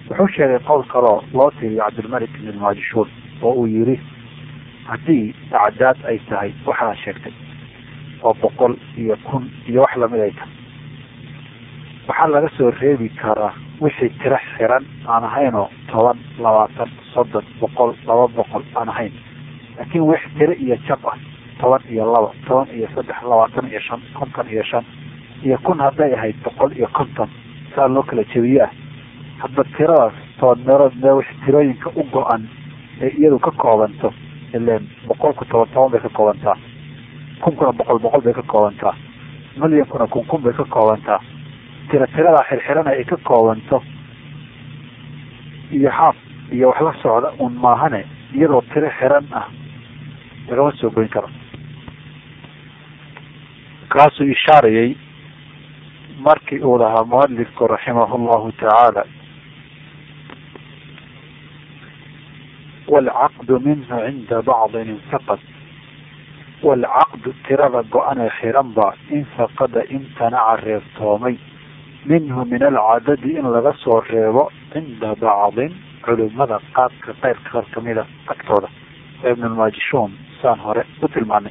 wuxuu sheegay qowl kaloo loo tiriyo cabdilmalik ibn lmaajishuun oo uu yiri haddii acdaad ay tahay waxaa sheegtay oo boqol iyo kun iyo wax lamid ay tahay waxaa laga soo reebi karaa wixii tiro xiran aan ahaynoo toban labaatan soddon boqol laba boqol aan ahayn laakiin wix tiro iyo jab ah toban iyo laba toban iyo saddex labaatan iyo shan konton iyo shan iyo kun hadday ahayd boqol iyo konton saa loo kala jebiye ah hadba tiradaas toban meelood mee wix tirooyinka u go-an ee iyadu ka koobanto ileen boqolku toban toban bay ka koobantaa kunkuna boqol boqol bay ka koobantaa milyankuna kun kun bay ka koobantaa tira tiradaa xirxirana ay ka koobanto iyo xaaf iyo wax la socda un maahane iyadoo tiro xiran ah lagama soo goyn karo kaasuu ishaarayay markii uu lahaa mualifku raximahu llahu tacaala waalcaqdu minhu cinda bacdin infaqad waalcaqdu tirada go-anee xiran baa infaqada imtanaca reebtoomay minhu min alcadadi in laga soo reebo cinda bacdin culimada qaadka keyrka qaar kamida agtooda ibnulmaajishuun saan hore u tilmaanay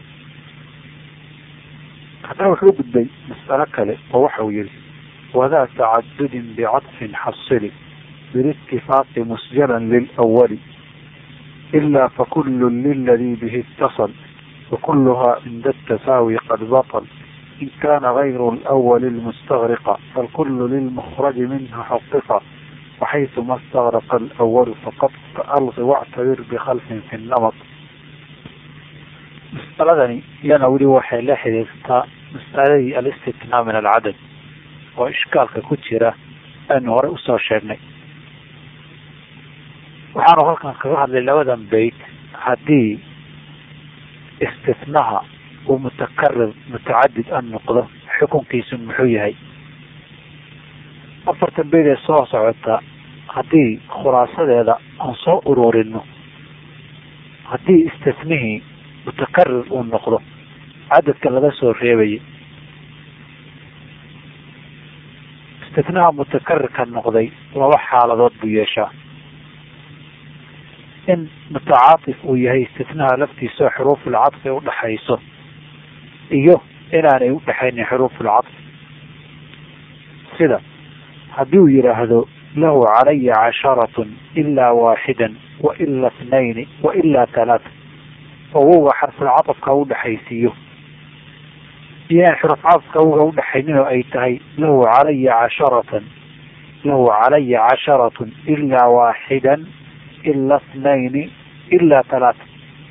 haddana wuxuu gudbay mas'alo kale oo waxa uu yihi wadaa tacadudin bicadfin xasili bilitifaaqi musjalan lilawali ilaa fakulu liladii bihi itasal wakuluhaa cinda atafaawi qad baطl in kana gayru lawali lmustagriqa falkulu lilmukraji minha xuqiqa waxaytuma stagraqa alawalu faqad alqi wactabir bikhalfin fi namat mas'aladani iyana weli waxay la xiriirtaa mas'aladii alistitnaa min alcadad oo ishkaalka ku jira aynu hore usoo sheegnay waxaanu halkan kaga hadlay labadan beyt haddii istitnaha uu mutakarir mutacadid an noqdo xukunkiisu muxuu yahay afartan beyd ee soo socota haddii khulaasadeeda aan soo ururino haddii istinihii mutakarir uu noqdo cadadka laga soo reebayay istinaha mutakarirka noqday laba xaaladood buu yeeshaa in mutacaatif uu yahay istinaha laftiisa xuruufulcadfi udhaxayso iyo inaanay udhexaynin xuruufulcadfi sida haddii uu yidhaahdo lahu calaya casharatun ilaa waaxidan wa ila ithnayni wa ilaa talaata oo wowga xarfulcadafka udhexaysiiyo iyo inaan xurufcadafka wowga udhexaynin oo ay tahay lahu calaya casharatan lahu calaya casharatun ilaa waaxidan ila ithnayni ilaa talaata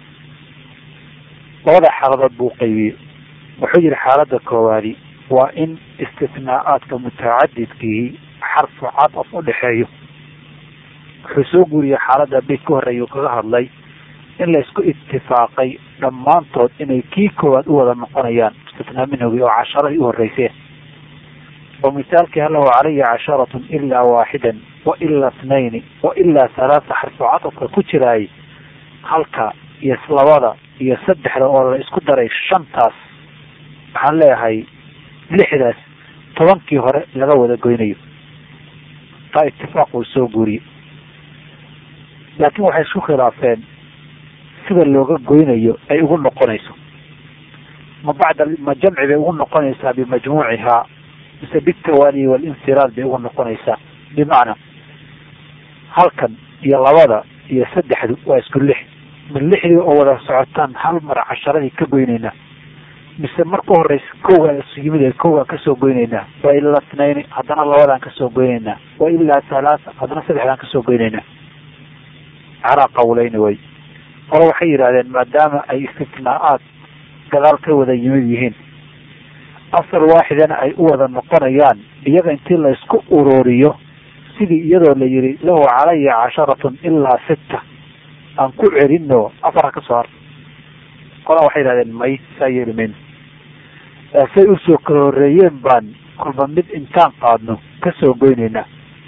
labada xaaladood buu qaybiyey wuxuu yihi xaalada koowaadi waa in istithnaaءaadka mutacadidkihi xarfu cadaf udhexeeyo wuxuu soo guuriyey xaalada beyt ka horeeya uu kaga hadlay in la isku itifaaqay dhammaantood inay kii koowaad u wada noqonayaan istithnaa minhogi oo casharadii u horeyseen oo misaalkii halahu calaya casharatun ilaa waaxidan wa ilaa ithnayni wa ilaa halaata xarfu cadafka ku jiraay halka iyo labada iyo saddexda oo la isku daray shantaas waxaan leeyahay lixdaas tobankii hore laga wada goynayo taa itifaaq uu soo guuriyey laakiin waxay isku khilaafeen sida looga goynayo ay ugu noqonayso ma bacda ma jamci bay ugu noqonaysaa bimajmuucihaa mise bitawaali walinfiraad bay ugu noqonaysaa bimacnaa halkan iyo labada iyo saddexdu waa isku lix ma lixdii oo wada socotaan hal mar casharadii ka goynaynaa mise marka horeysa kowgaa isu yimid ee kowgaan kasoo goynaynaa wa ilaa ithnayni haddana labadaan kasoo goynaynaa wa ilaa halaata haddana saddexdaan kasoo goynaynaa calaa qawleyni way qolo waxay yidhahdeen maadaama ay istitnaa-aad gadaal ka wada yimid yihiin asal waaxidana ay u wada noqonayaan iyaga intii la isku ururiyo sidii iyadoo la yihi lahu calaya casharatun ilaa sitta aan ku celino afara ka soo har qola waxay yidhahdeen may saa yeeli mayno say usoo kala horeeyeen baan kolba mid intaan qaadno kasoo goyneynaa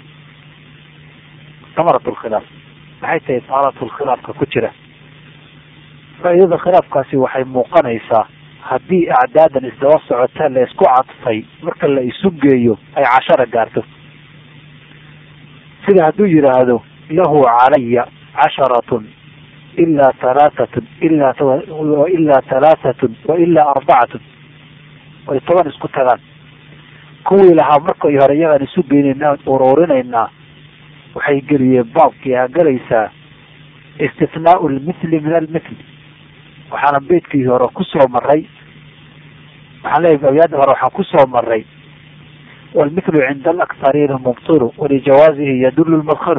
samarat lkhilaaf maxay tahay samarat lkhilaafka ku jira faa'iidada khilaafkaasi waxay muuqanaysaa haddii acdaadan isdaba socotaa la isku cadfay marka la isu geeyo ay cashara gaarto sida hadduu yidhaahdo lahu calaya casharatun ilaa halaatatun ilaa ilaa halaatatun wa ilaa arbacatun way toban isku tagaan kuwii lahaa markay hore iyagaan isu geynayna ururinaynaa waxay geliyeen baabkii aa galaysaa istithnaau lmithli min almithli waxaana beydkii hore kusoo maray waxaan leeyahay abyaada hore waxaan kusoo maray walmithlu cinda alaktariina mubtilu walijawaazihi yadulu lmadkhalu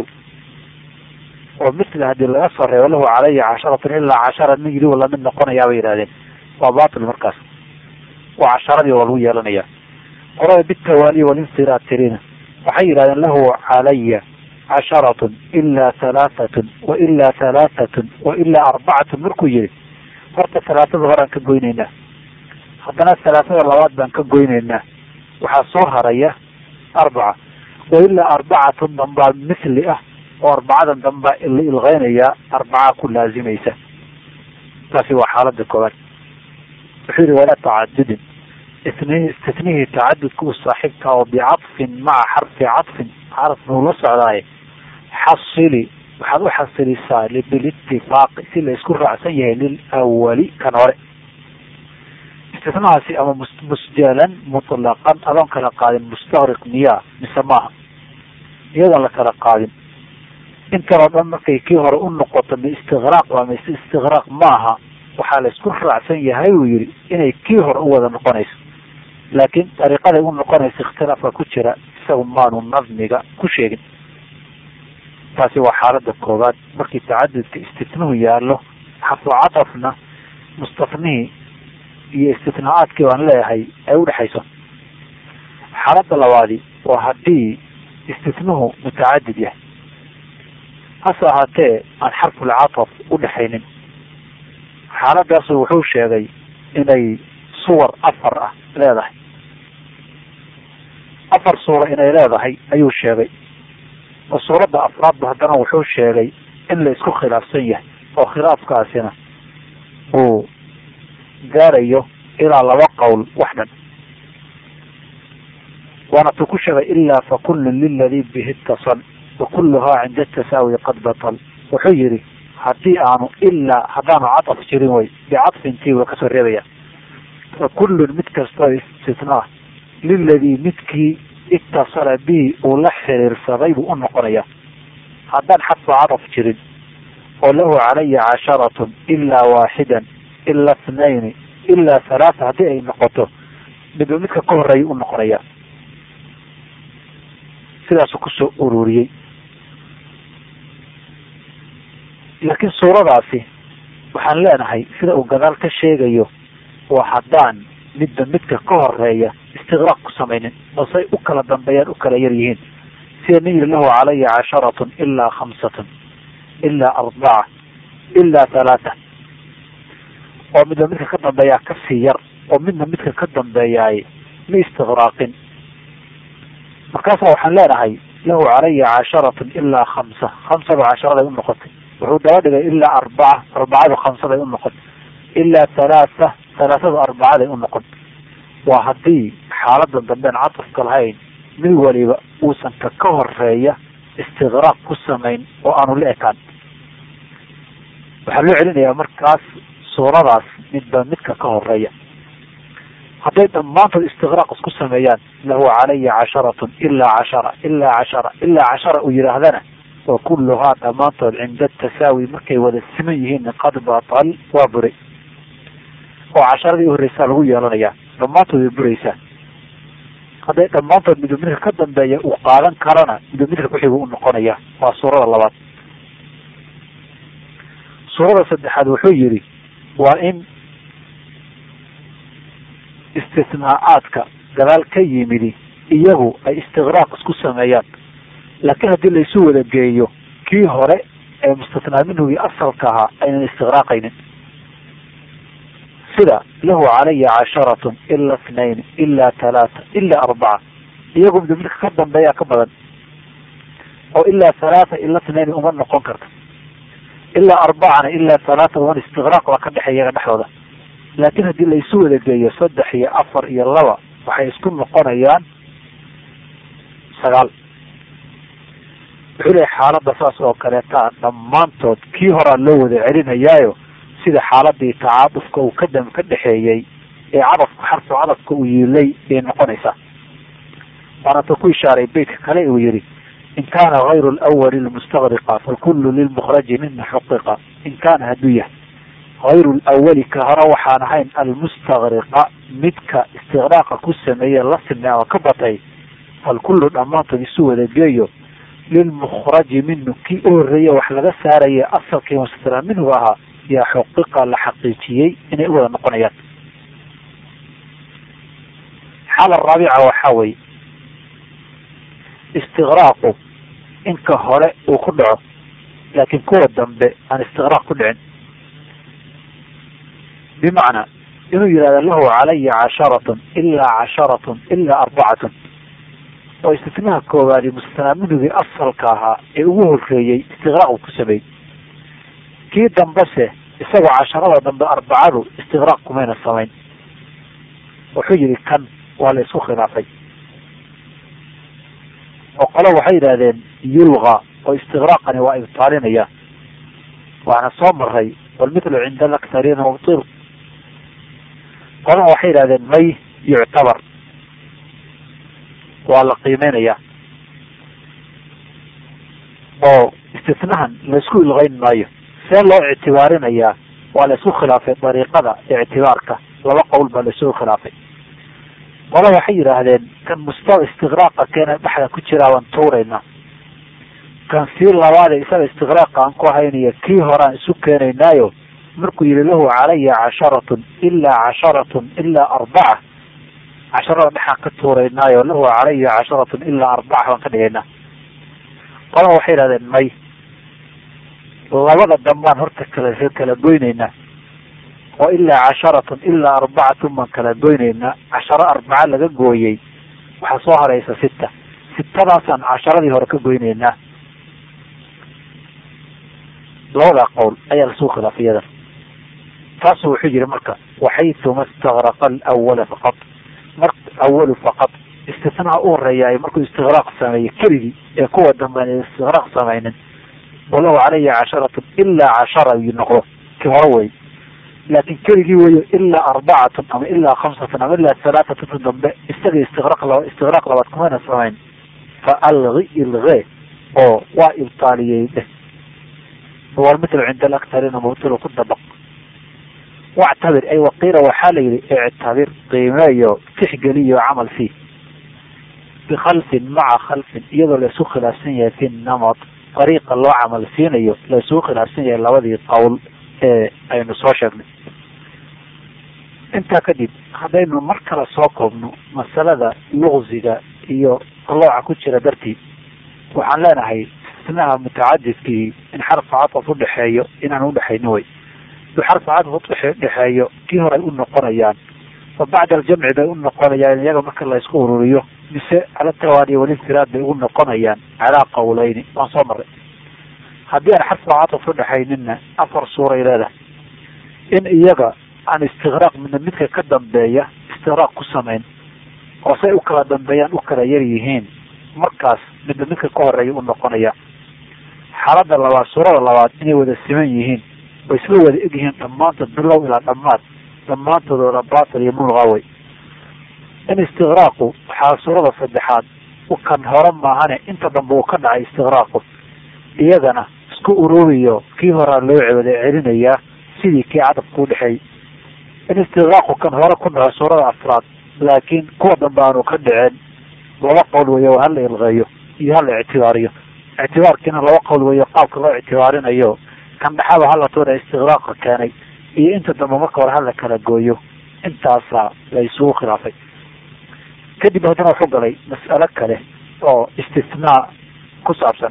oo mithli haddii laga soo reebo lahu calaya casharatun ilaa cashara nin yidhi lamid noqonayaa bay yidhahdeen waa batil markaas waa casharadii waa lagu yeelanaya qorada bitawaaliyi walinfiratirina waxay yidhahdeen lahu calaya casharatun ilaa halaatatun wa ilaa halaatatun wa ilaa arbacatun markuu yihi horta halaatada horaan ka goynaynaa haddana halaatada labaad baan ka goynaynaa waxaa soo haraya arbaca wa ilaa arbacatun dambaa mithli ah oo arbacadan dambaa la ilqeynayaa arbacaa ku laazimaysa taasi waa xaalada koowaad wuxuu yihi walaa tacadudin istitnihii tacadudka u saaxiibka oo bicadfin maca xarfi cadfin xarf buu la socdaaye xasili waxaad u xasilisaa bilitifaaqi si la isku raacsan yahay lilawali kan hore istinahaasi ama musjalan mutlaqan adoon kala qaadin mustaqriq miyaa mise maaha iyadoon la kala qaadin intanoo dhan markay kii hore u noqoto ma istiqraaq waa mise istiqraaq maaha waxaa la isku raacsan yahay uu yihi inay kii hore u wada noqonayso laakiin dariiqaday u noqonaysa ikhtilaafka ku jira isagu maanu nadmiga ku sheegin taasi waa xaalada koowaad markii tacadudka istitnuhu yaallo xafu catafna mustafnihii iyo istitnaaadkii baan leeyahay ay udhexayso xaalada labaadi waa haddii istitnuhu mutacadid yahay hase ahaatee aan xarfulcataf udhexaynin xaaladaasu wuxuu sheegay inay suwar afar ah leedahay afar suura inay leedahay ayuu sheegay oo suuradda afraadba haddana wuxuu sheegay in la isku khilaafsan yahay oo khilaafkaasina uu gaarayo ilaa laba qowl wax dhan waana tuu ku sheegay ilaa fa kullun liladii bihi itasal wa kulluhaa cinda tasaawi qad batal wuxuu yihi haddii aanu ilaa haddaanu cadaf jirin way bicadfintii waa kasoo reebaya fa kullun mid kastoo istitnaa liladii midkii itasala bihi uu la xiriirsaday buu u noqonaya haddaan xadfa cadaf jirin oo lahu calaya casharatun ilaa waaxidan ilaa ithnayni ilaa halaata haddii ay noqoto midba midka ka horeeya u noqonaya sidaasuu kusoo ururiyey laakiin suuradaasi waxaan leenahay sida uu gadaal ka sheegayo waa haddaan midba midka ka horeeya istiqraaq ku samaynin balse ay u kala dambeeyaan u kala yar yihiin sida nin yiri lahu calaya casharatun ilaa khamsatun ilaa arbaca ilaa halaata oo midba midka ka dambeeyaa kasii yar oo midna midka ka dambeeyaay ma istiqraaqin markaasa waxaan leenahay lahu calaya casharatun ilaa khamsa khamsaba casharaday u noqotay wuxuu daba dhigay ilaa arbaca arbacadu khamsaday u noqotay ilaa halaata halaatada arbacaday u noqon waa haddii xaaladan dambean catafka lahayn mid waliba uusan ka ka horeeya istiqraaq ku samayn oo aanu la ekaan waxaa loo celinayaa markaas suuradaas midba midka ka horeeya hadday dhammaantood istiqraaq isku sameeyaan lahu calaya casharatun ilaa cashara ilaa cashara ilaa cashara uu yidhaahdana wa kulluhaa dhammaantood cinda tasaawi markay wada siman yihiin qad batal waa buray oo casharadii uhoreysaa lagu yeelanayaa dhammaantood way buraysaa hadday dhammaantood midba midka ka dambeeya uu qaadan karana midba midka kuxigu u noqonaya waa suurada labaad suurada saddexaad wuxuu yihi waa in istisnaa-aadka gadaal ka yimidi iyagu ay istiqraaq isku sameeyaan laakiin haddii laysu wada geeyo kii hore ee mustasnaa minhugii asalka ahaa aynan istiqraaqaynin sida lahu calaya casharatun ila itnayn ilaa halaata ilaa arbaca iyagu midba midka ka dambeeyaa ka badan oo ilaa halaata ila itnayn uma noqon karta ilaa arbacana ilaa halaata uman istiqraaq baa ka dhexeeya iyaga dhexdooda laakiin haddii laysu wada geeyo saddex iyo afar iyo laba waxay isku noqonayaan sagaal wuxuu leeyahy xaaladda saas oo kaleeta dhammaantood kii horaa loo wada celinayaayo sida xaaladii tacaadufka uu ka dam ka dhexeeyey ee cadafka xarfu cadafka uu yiilay bay noqonaysaa waanata ku ishaaray beytka kale uu yihi in kaana hayru lwali lmustaqriqa fakulu lilmukraji mina xuqiqa in kaana hadduu yahay hayru lwali ka hore waxaan ahayn almustaqriqa midka istiqraaqa ku sameeye la simay ama ka batay falkullu dhammaantood isu wada geeyo lilmukraji minu kii u horreeye wax laga saaraya asalkii mustira minhu ahaa yaa xuqiqa la xaqiijiyey inay u wada noqonayaan xaala raabica waxaa weye istiqraaqu inka hore uu ku dhaco laakiin kuwa dambe aan istiqraaq ku dhicin bimacnaa inuu yihahdo lahu calaya casharatun ilaa casharatun ilaa arbacatun oo istifnaha koowaadi mustanaaminugii asalka ahaa ee ugu horreeyey istiqraaq uu ku sameeyey kii dambese isagoo casharada dambe arbacadu istiqraaq kumayna samayn wuxuu yihi kan waa la isku khilaafay oo qolo waxay yidhahdeen yulqa oo istiqraaqani waa ibtaalinaya waana soo maray walmithlu cinda alaktariina mubtil qolana waxay yidhahdeen may yuctabar waa la qiimeynaya oo istifnahan laisku ilqeyn maayo see loo ictibaarinayaa waa la isku khilaafay dariiqada ictibaarka laba qowl baa laisugu khilaafay qolo waxay yidhaahdeen kan musta istiqraaqa keena dhexda ku jiraa waan tuurayna kan sii labaade isaga istiqraaqa aan ku haynayo kii horaan isu keenaynaayo markuu yihi lahu calaya casharatun ilaa casharatun ilaa arbaca casharada dhexaan ka tuuraynaayo lahu calaya casharatun ilaa arbaca baan ka dhigaynaa qolaa waxay yidhahdeen may labada dambaan horta kala kala goynaynaa oo ilaa casharatun ilaa arbacatun baan kala goynaynaa casharo arbaca laga gooyey waxaa soo hareysa sita sitadaasaan casharadii hore ka goynaynaa labadaa qowl ayaa lasuu khilaafay iyada taasu wuxuu yihi marka waxaytuma istagraqa alawala faqad mar awalu faqad istisnaa u horeeyaay markuu istiqraaq sameeyey keligii ee kuwa dambe an istiqraaq samaynin walahu calaya casharatun ilaa cashara yu noqdo ki hore wey laakin keligii weyo ilaa arbacatun ama ilaa khamsatun ama ilaa halaatatun dambe isaga istiqraaq laba istiqraaq labaad kumayna samayn fa algi ilge oo waa ibtaaliyey dheh walmitlu cinda alaktarina mubtilu ku dabaq wactabir ay waqiila waxaa la yihi ictabir qiimeeyo tixgeliyo camal fii bikhalfin maca khalfin iyadoo la isu khilaafsan yahay fi namad dariiqa loo camal siinayo la isugu khilaafsan yahay labadii qowl ee aynu soo sheegnay intaa kadib haddaynu mar kale soo koobno masalada luqsiga iyo qalooca ku jira dartii waxaan leenahay isnaha mutacadidkii in xarfa cataf udhexeeyo inaan udhexayno way du xarfa cataf udhexeeyo kii hore ay u noqonayaan fa bacda aljamci bay u noqonayaan iyaga marka la isku ururiyo mise cala tawaali walinfiraad bay ugu noqonayaan calaa qawleyni waan soo maray haddii aan xarfa cataf udhexaynina afar suuray leedahay in iyaga aan istiqraaq midna midka ka dambeeya istiqraaq ku samayn oo say u kala dambeeyaan u kala yar yihiin markaas midna midka ka horeeya u noqonaya xaaladda labaad suurada labaad inay wada siman yihiin oo isla wada eg yihiin dhammaantood bilow ilaa dhammaad dhammaantoodooda batil iyo mulqawey in istiqraaqu waxaa suurada saddexaad kan hore maahane inta dambe uu ka dhacay istiqraaqu iyagana isku ururiyo kii horaa loo wada celinayaa sidii kii cadabka udhexeeyey in istiqraaqu kan hore ku dhaco suurada afraad laakiin kuwa dambe aanu ka dhiceen laba qowl weyo hala ilqeeyo iyo hala ictibaariyo ictibaarkiina laba qowl weyo qaabka loo ictibaarinayo kan dhexaba hala tuura istiqraaqa keenay iyo inta dambe marka hore hala kala gooyo intaasaa la isugu khilaafay kadib haddana wuxuu galay mas'alo kale oo istisnaa ku saabsan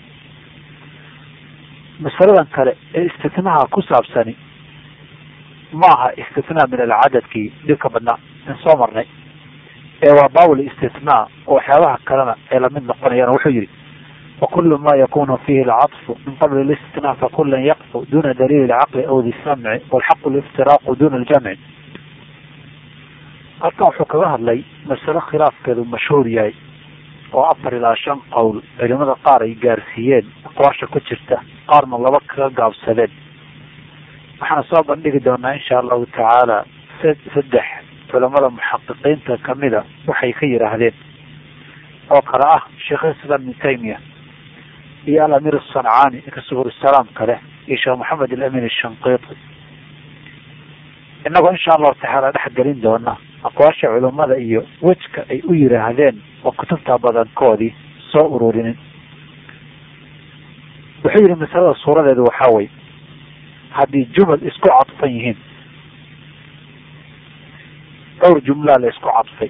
masaladan kale ee istisnaha ku saabsani maaha istisnaa min alcadadkii dhibka badnaa in soo marnay ee waa bawl istisnaa oo waxyaabaha kalena ay lamid noqonayaan wuxuu yihi wakulu ma yakunu fihi alcaطfu min qabli اlistisnaa fakulan yaqfu duna daliil اlcaqli aw di samci walxaqu liftiraaqu duna ljamci halkan wuxuu kaga hadlay masalo khilaafkeedu mashhuur yahay oo afar ilaa shan qowl culimada qaar ay gaarsiiyeen aqwaasha ku jirta qaarna laba kaga gaabsadeen waxaana soo bandhigi doonaa insha allahu tacaala saddex culamada muxaqiqiinta kamida waxay ka yidhaahdeen oo kale ah sheekh islam ibn taymiya iyo alamir asancaani ninka subursalaam kale iyo sheekh maxamed alamin ashanqiiti inagoo insha allahu tacaala dhex gelin doona aqwaasha culimada iyo wejka ay u yidhaahdeen oo kutubta badankoodii soo ururinin wuxuu yihi masalada suuradeedu waxaa wey haddii jumal isku cadfan yihiin dhowr jumlaa la isku cadfay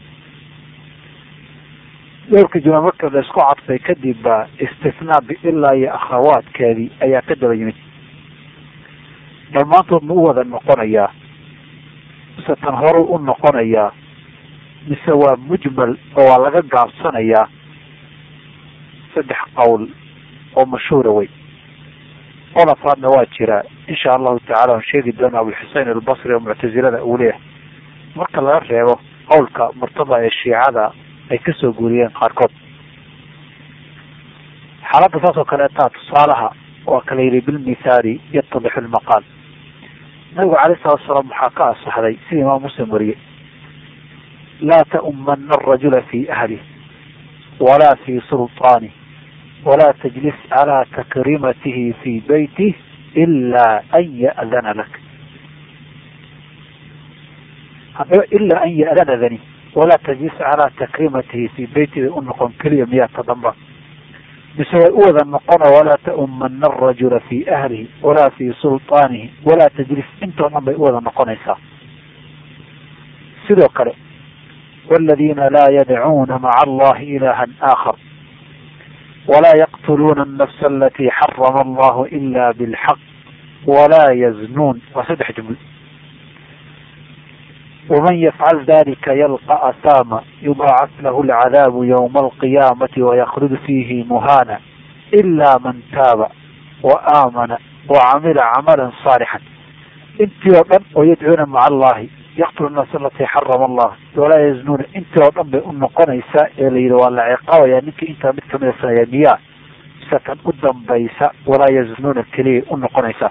dhowrka jumla marka la isku cadfay kadib baa istifnaa biilaa iyo akhawaadkeedii ayaa ka daba yimid dhammaantood ma u wada noqonayaa mise tan horu u noqonayaa mise waa mujmal oo waa laga gaabsanayaa saddex qowl oo mashhuura wey qol afaadna waa jiraa insha allahu tacala aan sheegi doona abulxusein albasri oo muctazilada uu leeyahay marka laga reebo qowlka murtada ee shiicada ay kasoo guuriyeen qaarkood xaaladda saas oo kaleetaa tusaalaha waa kala yidhi bilmithaali yatadixu lmaqaal nabigu calayh salatu salaam waxaa ka asaxday sida imaam muslim wariyey laa ta'umana arajula fi ahlih walaa fi sulطaanih walaa tajlis calaa takrimatihi fi beytih ilaa an ya'dana lak haddaba ilaa an ya'dana dani walaa tajlis calaa takrimatihi fi beyti bay u noqon keliya miyaa ta damba mise way u wada noqono walaa ta'umana arajula fi ahlihi walaa fi sulطaanihi walaa tajlis intoo dhan bay u wada noqonaysaa sidoo kale والذيina laa yadcuuna maca allahi ilaha آakar walaa yaqtuluuna النafs alati xarama allahu ila bاlxaq walaa yaznuun waa saddex juml وman yfعل dalika ylقى asama yuضاacaf lah اlcadاab ywma القiyamati وykld fihi muhana إla man taaba وaamana وcamila camala صaalixا intii oo dhan oo yadcuuna maca allahi yaqtulu الnaas alati xarama allah walaa yaznuuna intii oo dhan bay u noqonaysaa ee la yidhi waa la ciqaabaya ninkii intaa mid kamida sameeya miyaa mise kan u dambaysa walaa yaznuuna keliyay u noqonaysaa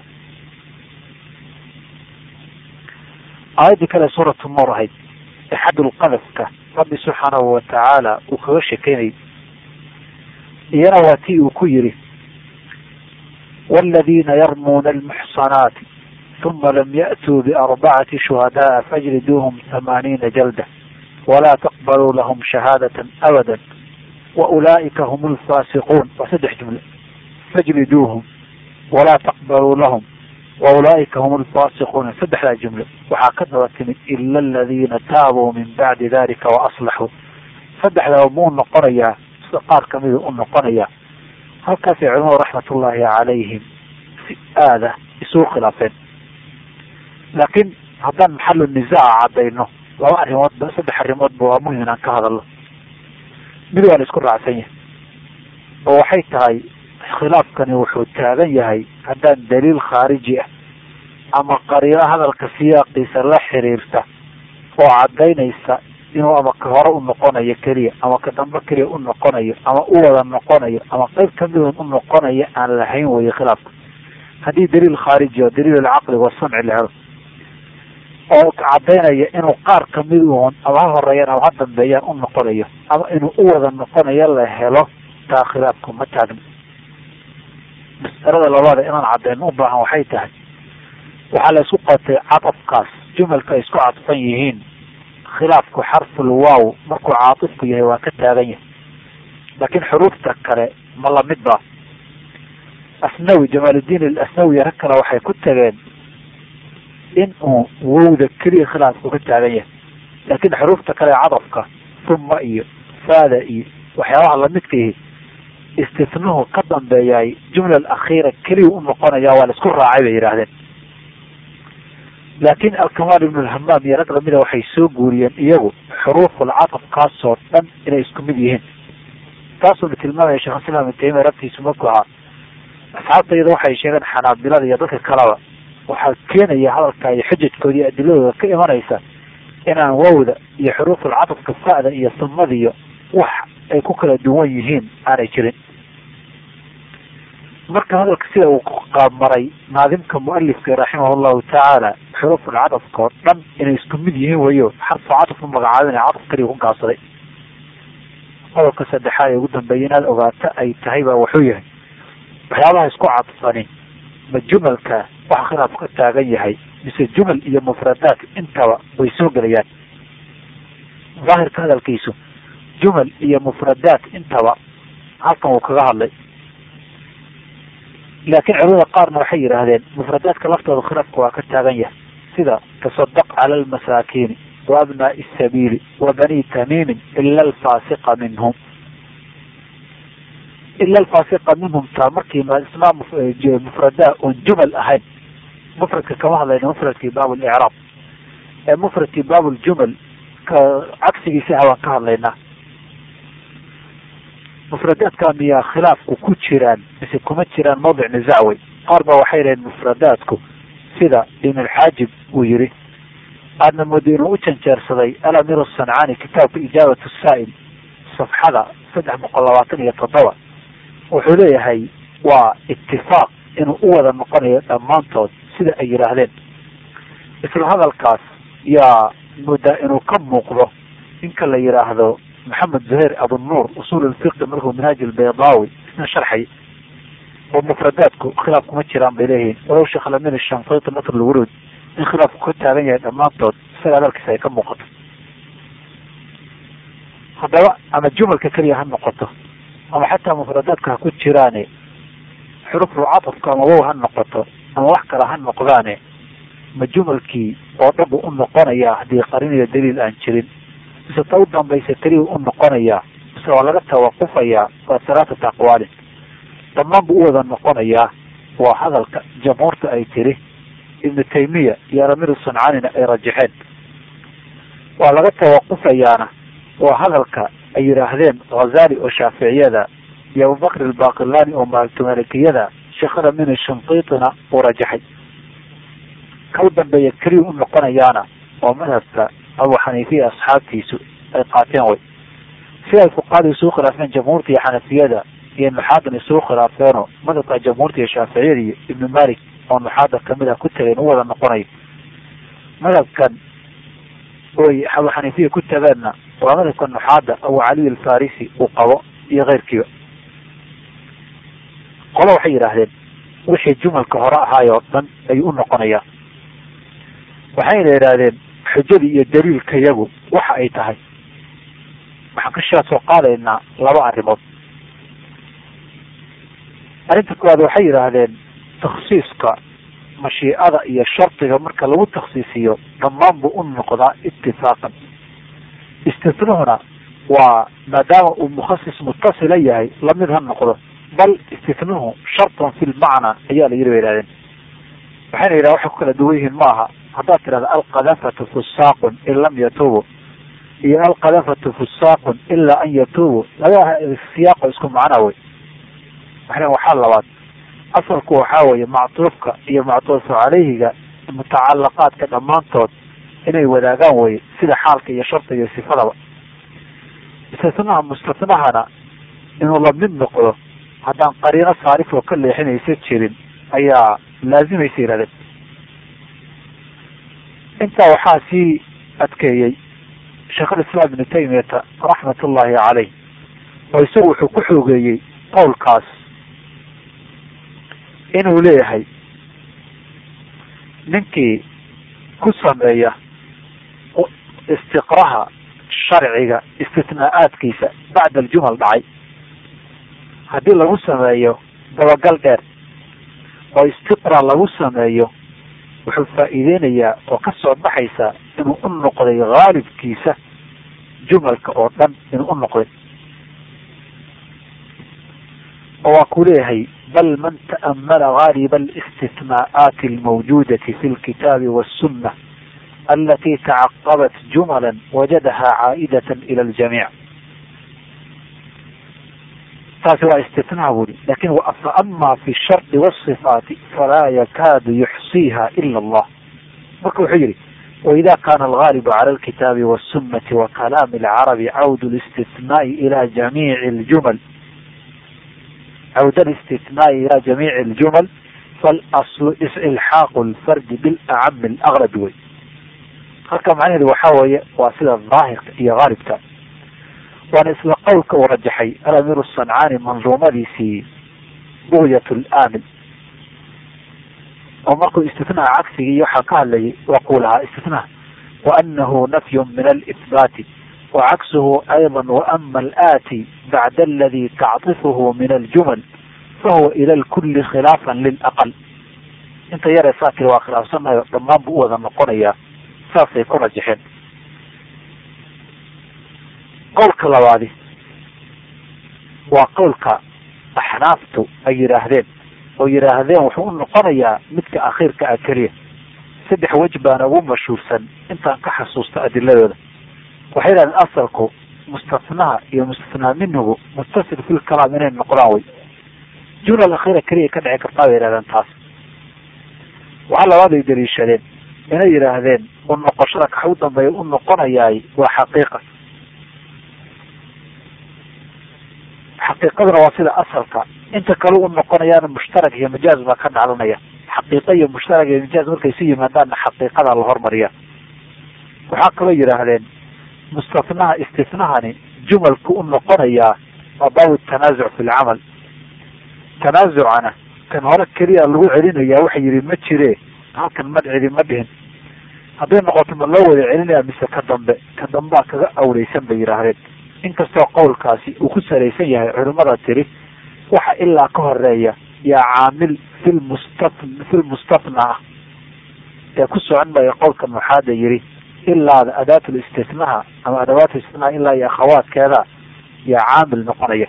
aayaddii kale suuratu nuur ahayd exadulqadafka rabbi subxaanahu watacaala uu kaga shekeynayay iyana waa tii uu ku yidhi wاladiina yarmuuna almuxsanaati uma lam ya'tuu biarbacati shuhadaءa fajliduuhum hamaaniina jalda walaa taqbaluu lahum shahaadata abada waulaa'ika hum lfaasiquun waa saddex jumle fajliduuhum walaa taqbaluu lahum waulaa'ika hum alfaasiquuna saddexdaa jumle waxaa ka daba timid ila aladiina taabuu min bacdi dalika waaslaxuu saddexdaba muu noqonayaa sida qaar kamida u noqonayaa halkaasay culimadu raxmatullaahi calayhim si aada isugu khilaafeen laakiin haddaan maxalu nisaaca caddayno laba arrimoodba saddex arrimoodba waa muhim inaan ka hadalno mid waa la isku raacsan yahay oo waxay tahay khilaafkani wuxuu taagan yahay haddaan daliil khaariji ah ama qariino hadalka siyaaqiisa la xiriirta oo caddaynaysa inuu ama ka hore u noqonayo keliya ama ka dambe keliya u noqonayo ama u wada noqonayo ama qeyb kamidun u noqonayo aan lahayn weeye khilaafka haddii daliil khaariji oo daliil alcaqli wasamci la helo oo caddaynaya inuu qaar kamid uun ama ha horeeyaan ama ha dambeeyaan u noqonayo ama inuu u wada noqonayo la helo taa khilaafku ma taagno mas'alada labaada inaan cadeyno u baahan waxay tahay waxaa la isku qotay cadafkaas jumalka ay isku cadfan yihiin khilaafku xarful waaw markuu caatifku yahay waa ka taagan yahay laakiin xuruufta kale ma lamid ba asnawi jamaaludiin alasnawi rag kale waxay ku tageen in uu wowda keliya khilaafku ka taagan yahay laakiin xuruufta kale cadafka uma iyo faada iyo waxyaabaha lamidka yihi istifnuhu ka dambeeyay jumla alakhiira keliya u noqonaya waa la isku raacay bay yidhaahdeen laakin alkamaal ibnu lhamaam iyo rag lamida waxay soo guuriyeen iyagu xuruuful cadafkaasoo dhan inay isku mid yihiin taasuuna tilmaamaya sheekh islam ibn taymiya rabtiisu markuu ahaa asxaabta iyada waxay sheegeen xanaabilada iyo dadka kaleba waxaa keenaya hadalka iyo xujajkooda iyo adiladooda ka imanaysa inaan wowda iyo xuruuful cadafka fa'da iyo sumadiyo wax ay ku kala duwan yihiin aanay jirin marka hadalka sida uu qaabmaray naadimka mualifka raximah llahu tacaala xuruful cadafka oo dhan inay isku mid yihiin wayo xarfu cadaf u magacaabina cadaf kaliya ku gaabsaday qodobka saddexaad ee ugu dambeeya inaad ogaato ay tahay baa wuxuu yahay waxyaabaha isku cadfani ma jumalka waxa khilaaf ka taagan yahay mise jumal iyo mufradaat intaba way soo gelayaan daahirka hadalkiisu jumal iyo mufradaat intaba halkan uu kaga hadlay laakiin culimada qaarna waxay yidhaahdeen mufradaadka laftooda khilaafka waa ka taagan yahay sida tasadaq cala almasaakiini wa abnaai sabiili wa bani tamiimin ila alfaasiqa minhum ila alfaasiqa minhum taa markii ismaa mufradaa oon jumal ahayn mufradka kama hadlayna mufradkii baab licraab ee mufradkii baab ljumal ka cagsigiisa ah waan ka hadlaynaa mufradaadka miyaa khilaafku ku jiraan mise kuma jiraan mawdic nizacwey qaar ba waxay dhaheen mufradaadku sida ibnulxaajib uu yihi aadna moodo inuu u janjeersaday alamir sancaani kitaabka ijaabat saa'il safxada saddex boqol labaatan iyo toddoba wuxuu leeyahay waa itifaaq inuu u wada noqonayo dhammaantood sida ay yidhaahdeen isla hadalkaas yaa moodaa inuu ka muuqdo ninka la yidhaahdo maxamed zuhayr abunuur usul lfiqi markuu minhaaj albaydaawi isna sharxay oo mufradaadku khilaaf kuma jiraan bay leeyihiin walow sheekh lamin shanqiti nasr lwuruud in khilaafku ka taagan yahay dhammaantood isaga hadalkiisa ay ka muuqato haddaba ama jumalka keliya ha noqoto ama xataa mufradaadka ha ku jiraane xuruful cadafka ama wow ha noqoto ama wax kale ha noqdaane ma jumalkii oo dhan buu u noqonayaa haddii qarin iyo daliil aan jirin mise ta u dambaysa keliya u noqonayaa mise waa laga tawaqufayaa waa salaatata aqwaalin dhammaan buu u wada noqonayaa waa hadalka jamhuurta ay tiri ibnu taymiya iyo alamir sancaanina ay rajaxeen waa laga tawaqufayaana waa hadalka ay yidhaahdeen khazali oo shaaficiyada iyo abubakr albaqilani oo maaltumalikiyada sheekhada min shanqiitina uu rajaxay ka u dambeeya keliya u noqonayaana oo madhabka abu xaniifiya asxaabtiisu ay qaateen way si ay fuqahada isugu khilaafeen jamhuurta iyo xanafiyada iyo nuxaadan isugu khilaafeeno madhabka jamhuurta iyo shaaficiyada iyo ibnu malik oo nuxaada kamid ah ku tageen u wada noqonayo madhabkan oy abu xaniifiya ku tageenna waa madhabka nuxaada abu caliy alfarisi uu qabo iyo keyrkiiba qolo waxay yidhaahdeen wixii jumalka hore ahaay oo dhan ayuu u noqonayaa waxayna yidhaahdeen xujadii iyo daliilka yagu waxa ay tahay waxaan ka shaa soo qaadaynaa laba arrimood arrinta koowaad waxay yidhaahdeen takhsiiska mashiicada iyo shardiga marka lagu takhsiisiyo dhammaan buu u noqdaa itifaaqan istitnuhuna waa maadaama uu mukhasis mutasila yahay lamid ha noqdo bal istitnuhu shartan fi lmacnaa ayaa la yiri bay yihahdeen waxayna yidhaha waxay ku kala duwan yihiin ma aha haddaad tidhahda alqadafatu fusaaqun in lam yatuubu iyo alqadafatu fusaaqun ilaa an yatuubu laga siyaaqo isku macnaa wey waxna waxaa labaad asalku waxaa weeye mactuufka iyo mactuufu caleyhiga mutacalaqaadka dhammaantood inay wadaagaan weye sida xaalka iyo sharta iyo sifadaba istisnaha mustasnahana inuu lamid noqdo haddaan qariino saarif oo ka leexinaysa jirin ayaa laazimaysa yihahdeen intaa waxaa sii adkeeyey sheekhulislaam ibnu taymiyata raxmat ullahi caleyh oo isagu wuxuu ku xoogeeyey qowlkaas inuu leeyahay ninkii ku sameeya istiqraha sharciga istisnaa'aadkiisa bacda aljumal dhacay haddii lagu sameeyo dabagal dheer oo istiqra lagu sameeyo wuxuu faa'iideynayaa oo ka soo baxaysa inuu u noqday haalibkiisa jumalka oo dhan inuu u noqday oo waa ku leeyahay bal man ta'amala gaaliba alistitnaa'aati almawjuudati fi lkitaabi waassunna alati tacaqabat jumala wajadaha caa'idatan ila aljamiic taasi waa istitnaa buri lakin faama fi shardi wasifaati falaa yakaadu yuxsiiha ila allah marka wuxuu yihi waida kana algaalibu cala alkitaabi wاsunati wa kalaami alcarabi cawd listithnaai ila jamiici ljumal cawd listithnaai ila jamiici aljumal falaslu ilxaaqu lfardi bilacami alaqrabi wey halka macnaheedu waxaa weeye waa sida daahirka iyo haalibka waana isla qowlka uu rajaxay alamiir sancaani manduumadiisii bugyat laamil oo markuu istithnaa cagsigii iyo waxaa ka hadlayay waa kuu lahaa istithnaa waanahu nafyu min alihbaati wacaksuhu ayضa waama alaati bacda aladi tacطifuhu min aljumal fahuwa ila lkuli khilaafa lilaqal inta yaree saa tiri waa khilaafsanayo dhammaan buu u wada noqonayaa saasay ku rajaxeen qowlka labaadi waa qowlka axnaaftu ay yidhaahdeen oo yidhaahdeen wuxuu u noqonayaa midka akhiirka ah keliya saddex wej baana ugu mashhuursan intaan ka xasuusto adiladooda waxay yidhahdeen asalku mustatnaha iyo mustathnaa minhugu muttasil fil kalaam inay noqdaan wey jumla akhiira keliya ka dhici kartaa bay yidhahdeen taas waxaa labaad ay daliishadeen inay yidhaahdeen u noqoshada kaxa u dambeeya u noqonayaay waa xaqiiqa xaqiiqaduna waa sida asalka inta kale u noqonayaana mushtarak iyo majaaz baa ka dhalanaya xaqiiqa iyo mushtarak iyo majaaz markay isu yimaadaanna xaqiiqada la hormariya waxaa kaloo yidhaahdeen mustatnaha istisnahani jumalku u noqonayaa waa baabu tanaasuc fi lcamal tanaasucana kan hore keliya lagu celinayaa waxa yidhi ma jire halkan madcidi ma dhihin hadday noqoto ma loo wada celinaya mise ka dambe ka dambaa kaga awleysan bay yidhaahdeen inkastoo qowlkaasi uu ku salaysan yahay culimada tiri waxa ilaa ka horeeya yaa caamil filmusta filmustafna ah ee ku socon maya qowlka muxaada yiri ilaada adaatul istithnaha ama adawaatu istithnaha ilaa iyo akhawaadkeeda yaa caamil noqonaya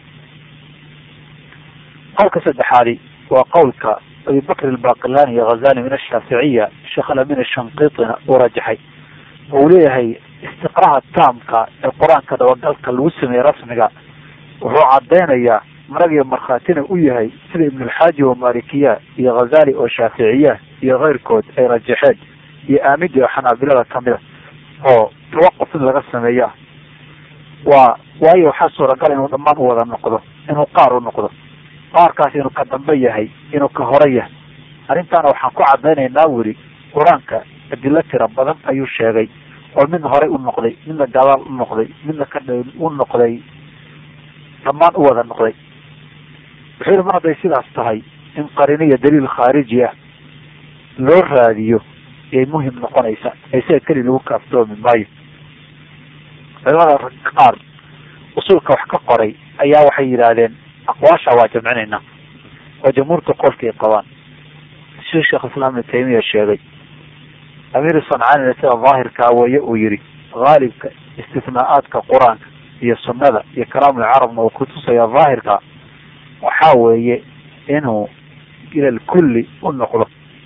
qowlka saddexaadi waa qowlka abibakr albaqilani iyo ghazali min ashaaficiya sheekh alamin ashanqiitina uu rajaxay uu leeyahay istiqraha taamka ee qur-aanka dabagalka lagu sameeyey rasmiga wuxuu cadaynayaa maragiyo markhaatina u yahay sida ibnulxaaji oo malikiya iyo ghazali oo shaaficiya iyo keyrkood ay rajaxeen iyo aamidi oo xanaabilada kamida oo tawaquf in laga sameeya waa waayo waxaa suuragal inuu dhammaan u wada noqdo inuu qaar u noqdo qaarkaas inuu ka dambe yahay inuu ka hore yahay arrintaana waxaan ku cadaynaynaa weli qur-aanka adilo tira badan ayuu sheegay oo midna horey u noqday midna gadaal u noqday midna ka u noqday dhammaan u wada noqday wuxuu yihi mar hadday sidaas tahay in qarino iyo daliil khaariji ah loo raadiyo yay muhim noqonaysa isaga keli lagu kaaftoomi maayo culimada qaar usulka wax ka qoray ayaa waxay yidhaahdeen aqwaasha waa jamcinaynaa oo jamhuurta qolkay qabaan siduu sheekh islaam ibnu taymiya sheegay amiir sancaanina sida daahirkaa weeye uu yihi haalibka istithnaa'aadka qur-aanka iyo sunnada iyo kalaamul carabna uu kutusaya daahirka waxaa weeye inuu ila lkulli u noqdo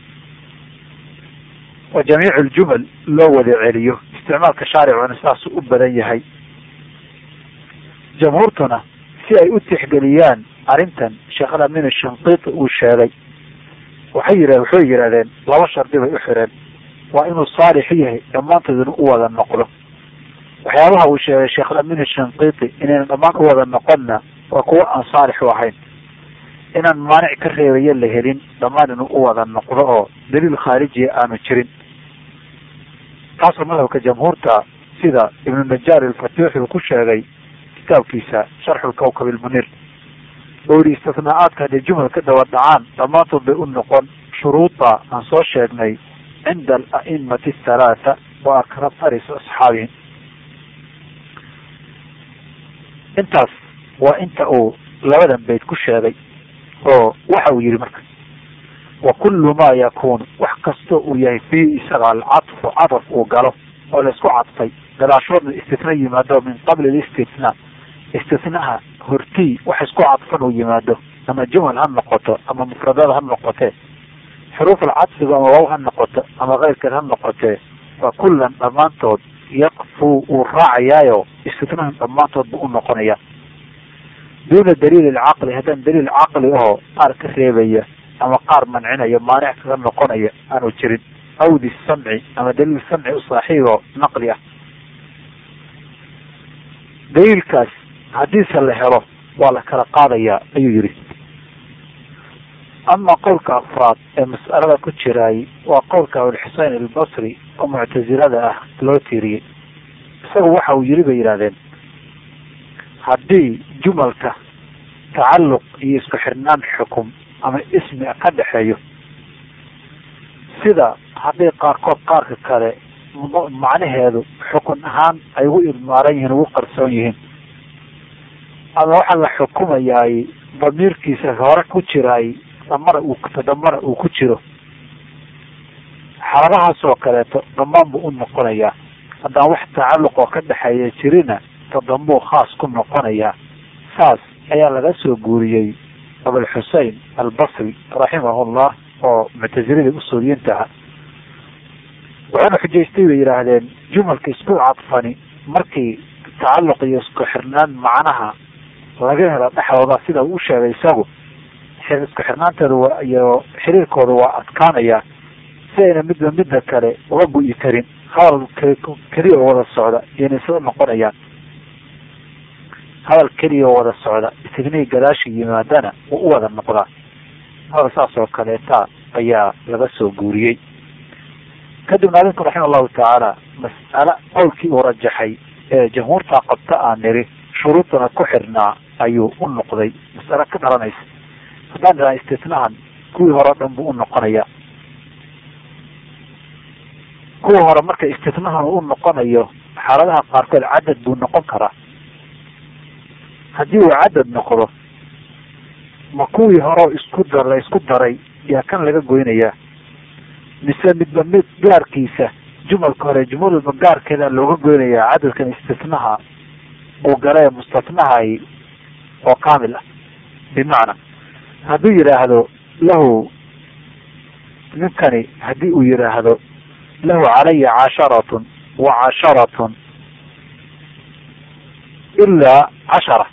oo jamiicu ljumal loo wada celiyo isticmaalka shaaricuna sidaas u badan yahay jamhuurtuna si ay u tixgeliyaan arrintan sheekh alamin shanqiiti uu sheegay waxay yidha waxay yidhahdeen laba shardi bay u xireen waa inuu saalix yahay dhammaantooduna u wada noqdo waxyaabaha uu sheegay sheekh alamin shanqiiti inayna dhammaan u wada noqonna waa kuwo aan saalix u ahayn inaan maanic ka reebayo la helin dhammaan inuu u wada noqdo oo daliil khaarijiya aanu jirin taasoo madhabka jamhuurta sida ibnu najaar ilfatuuxi uu ku sheegay kitaabkiisa sharxu lkawkab ilmunir oo yihi istithnaa'aadka hadday jumal ka daba dhacaan dhammaantood bay u noqon shuruuda aan soo sheegnay cinda ala'imati athalaatha wa akrataris asxaabihim intaas waa inta uu labadan bayd ku sheegay oo waxa uu yihi marka wa kullu ma yakunu wax kastoo uu yahay fii isaga alcadfu cadaf uu galo oo laisku cadfay gadaashoodna istithna yimaado min qabli listithna istithnaha hortii wax isku cadfan uu yimaado ama jumal ha noqoto ama mufradada ha noqotee xuruuf alcadfiga ama waaw ha noqoto ama keyrkeed ha noqotee waa kullan dhammaantood yaqfu uu raacayaayo istithnahan dhammaantood buu u noqonaya duuna daliil alcaqli haddaan daliil caqli oo qaar ka reebaya ama qaar mancinaya maanic kaga noqonaya aanu jirin awdi samci ama daliil samci u saaxiibo naqli ah daliilkaas haddiise la helo waa la kala qaadayaa ayuu yidhi ama qowlka afraad ee mas'alada ku jiraay waa qowlka abulxusein albasri oo muctasilada ah loo tiiriyey isagu waxa uu yidhi bay yidhahdeen haddii jumalka tacalluq iyo isku xirnaan xukum ama ismi ka dhexeeyo sida hadday qaarkood qaarka kale macnaheedu xukun ahaan ay ugu ilmaaran yihiin ugu qarsoon yihiin ama waxaa la xukumayaay damiirkiisa hore ku jiraay damara uu tadamara uu ku jiro xaaladahaas oo kaleeto dhammaan buu u noqonayaa haddaan wax tacalluq oo ka dhexeeya jirina tadambuu khaas ku noqonayaa saas ayaa laga soo guuriyey abulxusein albasri raximahullah oo muctasiladii usuuliyiinta aha waxayna xujaystay bay yidhaahdeen jumalka isku cadfani markii tacalluq iyo isku xirnaan macnaha laga helo dhexdooda sida uu sheegay isagu isku xirnaanteeda iyo xiriirkooda waa adkaanaya si ayna midba midda kale uga gu'i karin hadal keliya oo wada socda iyona isla noqonayaan hadal keliya oo wada socda isgnii gadaasha yimaadana wuu u wada noqdaa hadal saas oo kaleeta ayaa laga soo guuriyey kadibna adinku raxima allahu tacaala mas'ale qowlkii uu rajaxay ee jamhuurta qabta aan niri shuruudana ku xirnaa ayuu u noqday mas'ale ka dhalanaysa haddaan idhaha istitnahan kuwii hore o dhan buu u noqonaya kuwa hore marka istitnahan uu u noqonayo xaaladaha qaarkood cadad buu noqon karaa haddii uu cadad noqdo ma kuwii hore isku dar la isku daray yaa kan laga goynayaa mise midba mid gaarkiisa jumalka hore jumal walba gaarkeeda looga goynayaa cadadkan istitnaha uu gala ee mustatnahay oo kaamil ah bimacna hadduu yidhaahdo lahu ninkani haddii uu yidhaahdo lahu calaya casharatun wa casharatun ilaa cashara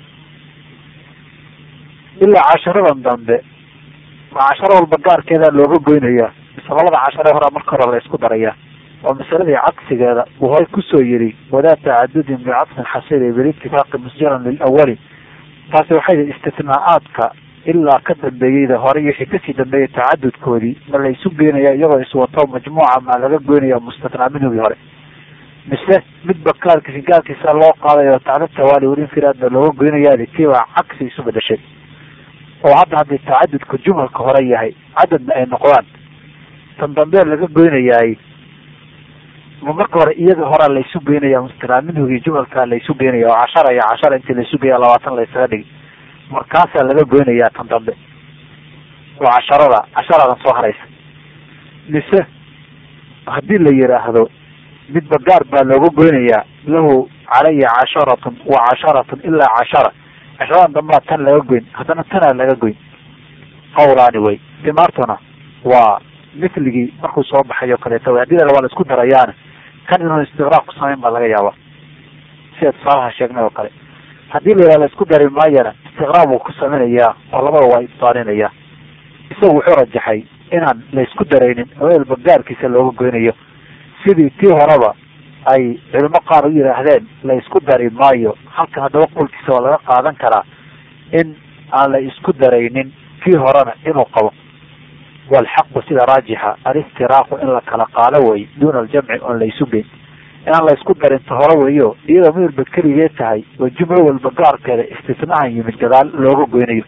ilaa casharadan dambe ma casharo walba gaarkeeda looga goynayaa mise labada cashare horaa marka hore la isku darayaa waa masaladii cagsigeeda uu hore kusoo yidhi wadaa tacadudin bicadfin xasili bilitifaaqi musjaran lilawali taasi waxay yihi istitnaa-aadka ilaa ka dambeeyeyda hore iyo wixii kasii dambeeyay tacadudkoodii ma la isu geynaya iyagoo iswato majmuuca ma laga goynaya mustatnaa minhugii hore mise midba gaarkiisi gaarkiisa loo qaadayo tacdad tawaali walinfiraadna looga goynayaadi kiibaa cagsi isu bedashay oo hadda haddii tacadudka jumalka hore yahay cadadna ay noqdaan tan dambee laga goynayaay ma marka hore iyaga horaa laysu geynaya mustatnaa minhugii jumalkaa laysu geynaya oo cashara iyo cashara intii laysu geeya labaatan laysaga dhigi markaasaa laga goynayaa tan dambe oo casharada casharadan soo haraysa mise haddii la yidhaahdo midba gaar baa looga goynayaa lahu calaya casharatun wa casharatun ilaa cashara casharadan dambaa tan laga goyn haddana tanaa laga goyn qawlaani way dimaartuna waa misligii markuu soo baxay oo kaleeta way hadii la waa la isku darayaana kan inuu istiqraaq ku samayn baa laga yaabaa sida tusaalaha sheegnay oo kale haddii la yidhaha la isku dari maayana istiqraab uu ku samaynayaa oo labada waa ibtaalinayaa isagu wuxuu rajaxay inaan la isku daraynin haweenba gaarkiisa looga goynayo sidii tii horeba ay culimo qaar u yidhaahdeen la isku dari maayo halkan haddaba qowlkiisa waa laga qaadan karaa in aan la isku daraynin kii horena inuu qabo walxaqu sida raajixa alistiraaqu in la kala qaalo wey duuna aljamci oon la isu geyn inaan la isku darinta hore weyo iyadoo midalba keligee tahay oo jumlo walba gaarkeeda istisnahan yimid gadaal looga goynayo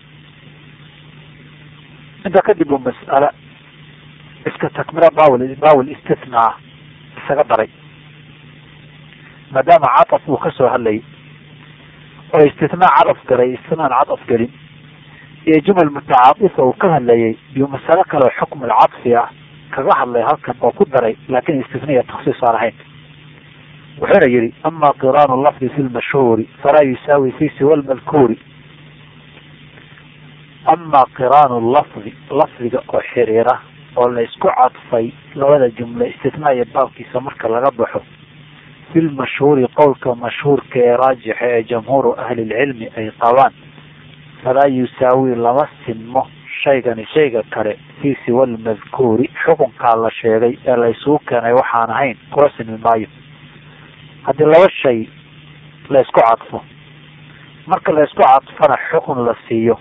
intaa kadib uu mas'ale iska takmira bawl bawl istisnaa isaga daray maadaama cataf uu kasoo hadlayay oo istisnaa cadaf galay istisnaan cadaf gelin iyo jumal mutacaatifa uu ka hadlayay iyo masale kale oo xukm alcadfi ah kaga hadlay halkan oo ku daray laakin istisniya taksiis aan ahayn wuxuuna yihi ama qiraanu lafdi fi lmashhuuri falaa yusaawi fi siwa lmadkuuri ama qiraanu lafdi lafdiga oo xiriira oo la isku cadfay labada jumle istisnaa iyo baabkiisa marka laga baxo fi lmashhuuri qowlka mashhuurka ee raajixa ee jamhuuru ahli lcilmi ay qabaan falaa yusaawi lama sinmo shaygani shayga kale fii siwa lmadkuuri xukunkaa la sheegay ee la isugu keenay waxaan ahayn kula sinmi maayo haddii laba shay la isku cadfo marka la isku cadfana xukun la siiyo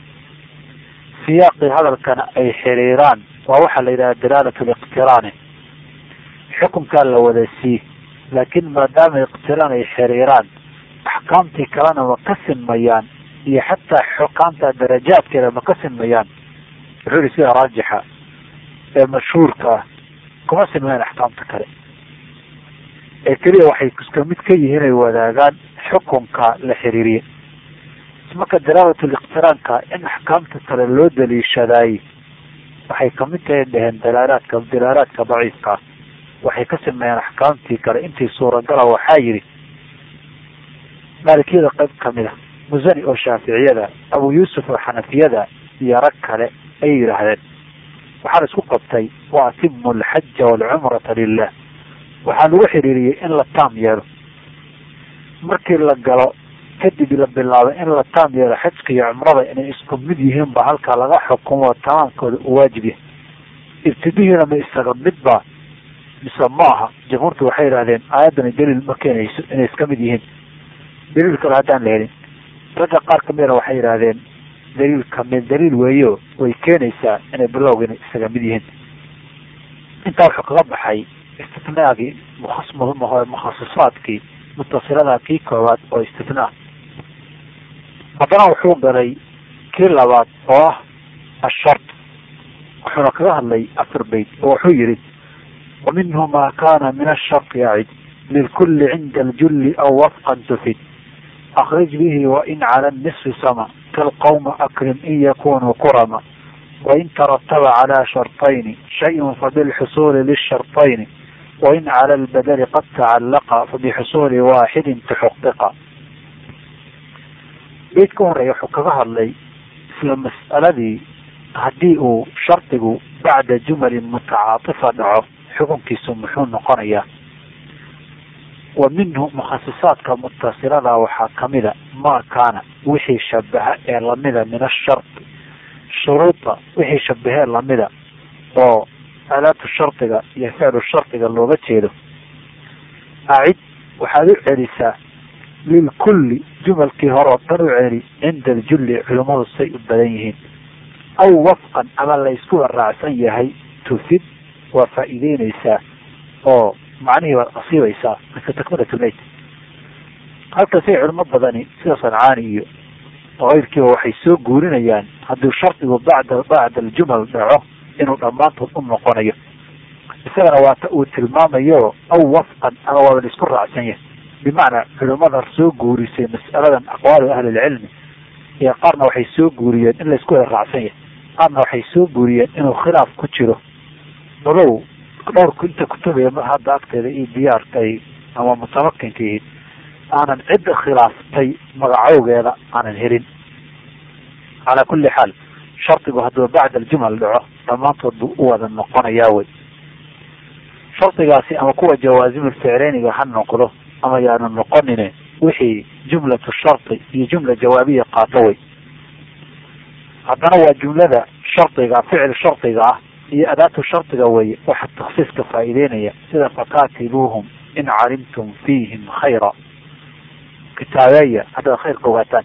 siyaaqii hadalkana ay xiriiraan waa waxaa la yidhaha dalaalat liqtiraani xukunkaa la wada sii laakiin maadaama iqtiraan ay xiriiraan axkaamtii kalena ma ka sinmayaan iyo xataa xukaamta darajaadkeeda ma ka sinmayaan wuxuu yihi sida raajixa ee mashhuurka ah kuma sinmayaan axkaamta kale ee keliya waxay iska mid ka yihiin ay wadaagaan xukunka la xiriiriye marka dalaalatu liqtiraanka in axkaamta kale loo daliishadaay waxay kamid tahay dheheen dalaalaadka dalaalaadka daciifkaa waxay ka sameeyeen axkaamtii kale intii suuragala waxaa yidhi maalikiyada qayb kamid a musani oo shaaficiyada abu yuusuf oo xanafiyada iyo rag kale ayay yidhaahdeen waxaa la isku qabtay wa atimu alxaja waalcumrata lilah waxaa lagu xiriiriyey in la taam yeelo markii la galo kadib la bilaabay in la taam yeelo xajka iyo cumrada inay isku mid yihiin ba halkaa laga xukumo tamaamkooda u waajib yahay ibtidihiina ma isaga midba mise ma aha jamhuurtu waxay yidhahdeen aayaddani daliil ma keenayso inay iska mid yihiin daliil kale haddaan la helin ragga qaar kamidna waxay yidhahdeen daliil kamid daliil weeyo way keenaysaa inay bilowgiina isaga mid yihiin intaa wuxuu kaga baxay istitnaagii mukhasisaadkii mutasilada kii koowaad oo istitnaa haddana wuxuu galay kii labaad oo ah ashart wuxuuna kaga hadlay afar bayt oo wuxuu yihi ومنه ما كان من الشرط يعد للكل عند الجل أو وفقا تفد أخرج به وإن على النصف سما كالقوم أكرم إن يكونوا كرما وإن ترتب على شرطين شيء فبالحصول للشرطين وإن على البدل قد تعلق فبحصول واحد تحقق بيت كون يحو kaga hadlay isla mas'aladii haddii uu shardigu bacda jumalin mutacaatifa dhaco xukunkiisu muxuu noqonayaa wa minhu mukhasisaadka mutasilada waxaa kamida maa kaana wixii shabaha ee lamida min ashardi shuruuda wixii shabahee lamida oo aalaatu shardiga iyo ficlu shardiga looga jeedo acid waxaad u celisaa lilkulli jumalkii hore oo dhan u celi cinda aljulli culimmadu say u badan yihiin aw wafqan ama la isku waraacsan yahay tufid waa faa'iideyneysaa oo macnihii baad asiibaysaa marka takmilatulmayt halkaasay culimo badani sida sancaani iyo keyrkiiba waxay soo guurinayaan hadduu shardigu bacda bacda aljumal dhaco inuu dhammaantood u noqonayo isagana waata uu tilmaamayo aw wafqan ama waaba la isku raacsan yahay bimacnaa culimada soo guurisay mas'aladan aqwaalu ahlilcilmi iyo qaarna waxay soo guuriyeen in la isku wada raacsan yahay qaarna waxay soo guuriyeen inuu khilaaf ku jiro madow dhowrku inta kutubaya mar hadda agteeda iyo diyaarkay ama mutamakinkiihi aanan cidda khilaaftay magacowgeeda aanan helin calaa kulli xaal shardigu hadduu bacda aljumal dhaco dhammaantood buu u wada noqonayaa wey shardigaasi ama kuwa jawaasimul ficleyniga ha noqdo ama yaanu noqonine wixii jumlatu shardi iyo jumla jawaabiya qaato wey haddana waa jumlada shardiga ficil shardiga ah iyo adaatu shardiga weye waxa taksiiska faa'iideynaya sida fakaatibuuhum in calimtum fiihim khayra kitaabeeya haddaad khayrka ogaataan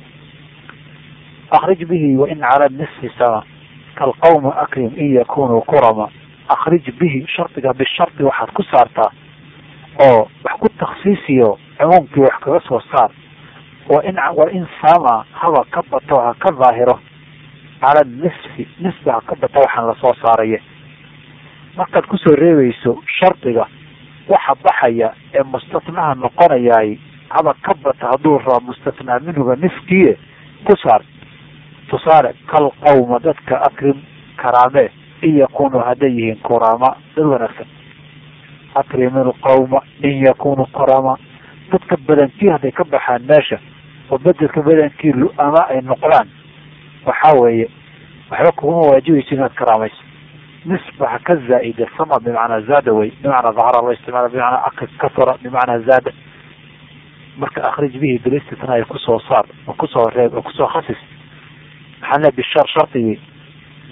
akrij bihi wain cala nisfi sama kalqawma akrim in yakunuu kurama akrij bihi shardiga bishardi waxaad ku saartaa oo wax ku taksiisiyo cumuumkii wax kaga soo saar wain wain sama haba ka bato ha ka daahiro cala nisfi nisfi ha ka bata waxaan lasoo saaraya markaad kusoo reebayso shardiga waxa baxaya ee mustatnaha noqonayaay haba ka bata hadduu raba mustatnaa minhuga niskiye ku saar tusaale kal qawma dadka akrim karaame in yakunuu hadday yihiin kurama dad wanaagsan akrim ilqawma in yakunuu kurama dadka badankii hadday ka baxaan meesha oo bedelka badankii lu-ama ay noqdaan waxaa weeye waxba kuguma waajibayso inaad karaamayso nisba ha ka zaa'ida sama bimacnaa zaada wey bimacnaa dahara loo isticmaala bimacnaa ak kasara bimacnaa zaada marka akrij bihi bilistitnaa kusoo saar oo kusoo reeb oo kusoo khasis maxaa le bishar shardigii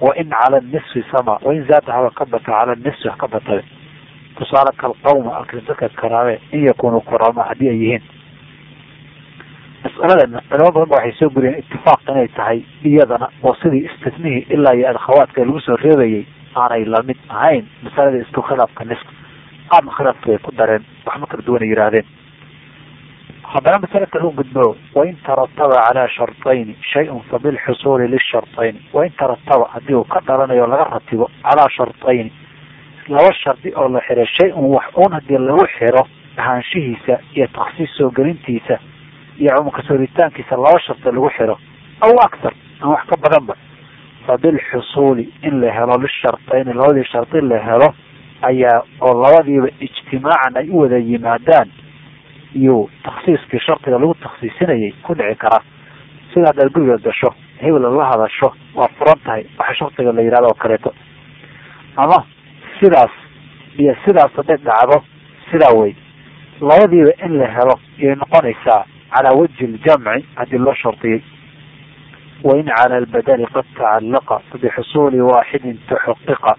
wain cala nisfi sama wain zaada haba ka bata cala nisfi ha ka batabe tusaale kalqawma akrinsadka karaabe in yakunuu kuraama haddii ay yihiin mas'aladan culamo badan ba waxay soo guriyeen itifaaq inay tahay iyadana oo sidii istisnihii ilaa iyo adkhawaadka lagu soo reebayay aanay lamid ahayn masalada isku khilaafka niska qaarna khilaafka bay ku dareen waxma kala duwan ay yihaahdeen haddana masale kale u gudbo wain tarataba calaa shartayni shay-un fabilxusuuli lishartayni wain tarataba haddii uu ka dhalanayo laga ratibo calaa shartayni laba shardi oo la xiro shay-un wax uun haddii lagu xiro ahaanshihiisa iyo taksiis soo gelintiisa iyo cumumka sooritaankiisa laba shardi lagu xiro aw aktar ama wax ka badanba fabilxusuuli in la helo lishartayni labadii shardi la helo ayaa oo labadiiba ijtimaacan ay u wada yimaadaan iyo taksiiskii shardiga lagu taksiisinayay ku dhici karaa sida haddaad guriga gasho hebel la hadasho waa furan tahay waxa shardiga la yihahdo oo kaleeto ama sidaas iyo sidaas hadday dhacdo sidaa wey labadiiba in la helo iyay noqonaysaa calaa wajhi ljamci haddii loo shardiyey wain cala albadali qad tacalaqa fabixusuuli waaxidin tuxaqiqa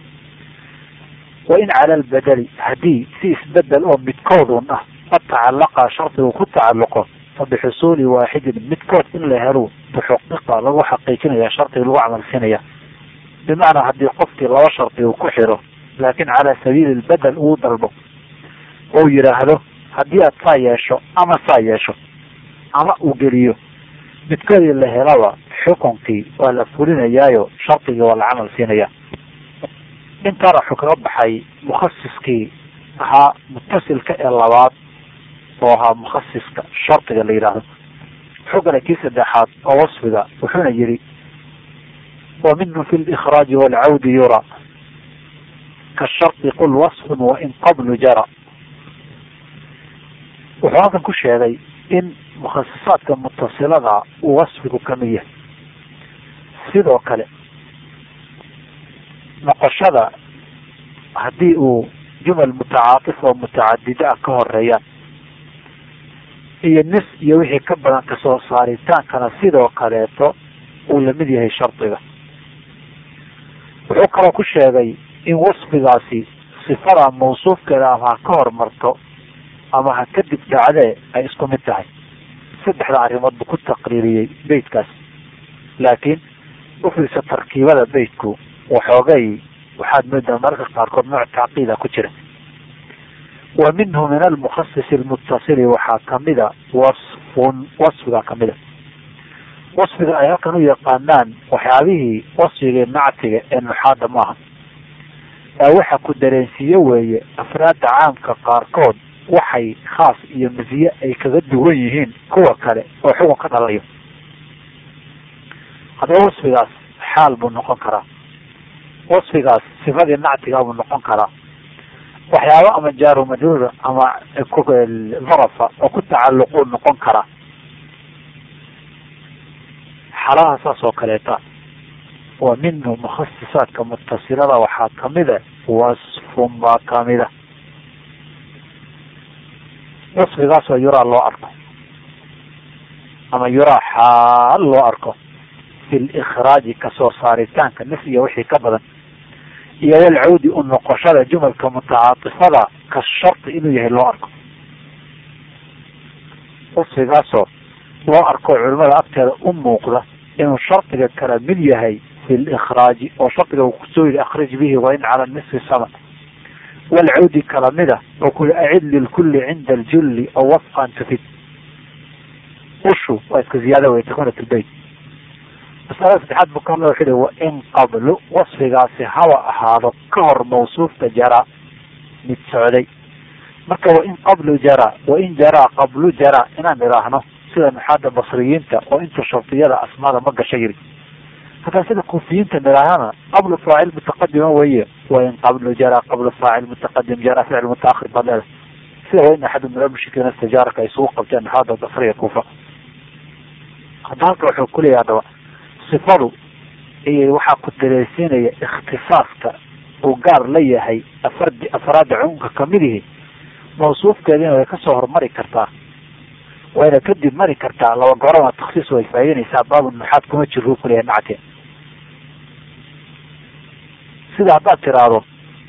wain cala albadali haddii si isbedel oo midkoodun ah qad tacalaqa shardigu ku tacalluqo fabixusuuli waaxidin midkood in la helo tuxaqiqa lagu xaqiijinaya shardiga lagu camalsinaya bimacnaa haddii qofkii laba shardi uu ku xiro laakin calaa sabiili lbedel uu dalbo ou yidhaahdo haddii aad saa yeesho ama saa yeesho ama uu geliyo midkoodii la helaba xukunkii waa la fulinayaayo shardigii waa la camal siinaya intaana wuxuu kaga baxay mukhasiskii ahaa mutasilka ee labaad oo ahaa mukhasiska shardiga la yidhaahdo wuxuu galay kii saddexaad oo wasfiga wuxuuna yihi wa minhu fi likraaji waalcawdi yura kashardi qul wasfun wain qablu jara wuxuu halkan ku sheegay in mukhasisaadka mutasilada uu wasfigu kamid yahay sidoo kale noqoshada haddii uu jumal mutacaatif oo mutacadida ah ka horeeyaan iyo nis iyo wixii ka badan kasoo saaritaankana sidoo kaleeto uu lamid yahay shardiga wuxuu kaloo ku sheegay in wasfigaasi sifada mawsuufkeeda ama ha ka hormarto ama ha kadib dhacdee ay isku mid tahay saddexda arrimood buu ku taqriiriyey beytkaas laakiin ufiirsa tarkiibada beytku waxoogay waxaad moodaa mararka qaarkood nooc tacqiida ku jira wa minhu min almukhasis almutasili waxaa kamida wasfun wasfiga kamida wasfiga ay halkan u yaqaanaan waxyaabihii wasfigii nactiga ee nuxaada maaha ee waxa ku dareensiiye weeye afraadda caamka qaarkood waxay khaas iyo masiye ay kaga duwan yihiin kuwa kale oo xukun ka dhalayo haddaba wasfigaas xaal buu noqon karaa wasfigaas sifadii nactiga buu noqon karaa waxyaaba ama jaaru majruura ama dharafa oo ku tacalluquu noqon karaa xalaha saas oo kaleeta wa minhu mukhasisaadka mutasilada waxaa kamida wasfun baa kamida wasfigaasoo yuraa loo arko ama yuraa xaal loo arko fi likraaji kasoo saaritaanka naf iyo wixii ka badan iyo walcawdi u noqoshada jumalka mutacaatifada ka shardi inuu yahay loo arko wasfigaasoo loo arko culimada agteeda u muuqda inuu shardiga kala mid yahay fi likraaji oo shardiga uu kusoo yidhi akhrij bihi wain cala nisfi sama walcawdi kala mida oo kuli acid lilkuli cinda aljulli aw wafqan tufid ushu waa iska ziyaada wey takunat lbeyt masalada saddexaad buu ka hadla wuxuu hi wain qablu wasfigaasi haba ahaado ka hor mawsuufka jara mid socday marka wain qablu jara wain jaraa qablu jara inaan idhaahno sida nuxaada basriyiinta oo inta shardiyada asmaada ma gasha yiri hataa sida kuufiyiinta nidhaahana qablu faacil mutaqadima weye wain qablu jara qablu faacil mutaqadim jara ficil mutaahir baad leedahay sida wain axadu min almushrikiina istijaaraka ay isugu qabteen nuxaada basriya kuufa hadda halka wuxuu kuleeyahy haddaba sifadu iyo waxaa ku dareysiinaya ikhtisaaska uu gaar la yahay afardi afraadda cumumka kamidihi mawsuufkeediina way kasoo hormari kartaa wayna kadib mari kartaa laba gorama taksiis way faa'idanaysaa baabu nuxaad kuma jiro kuleeyahay nacte sida haddaad tiraahdo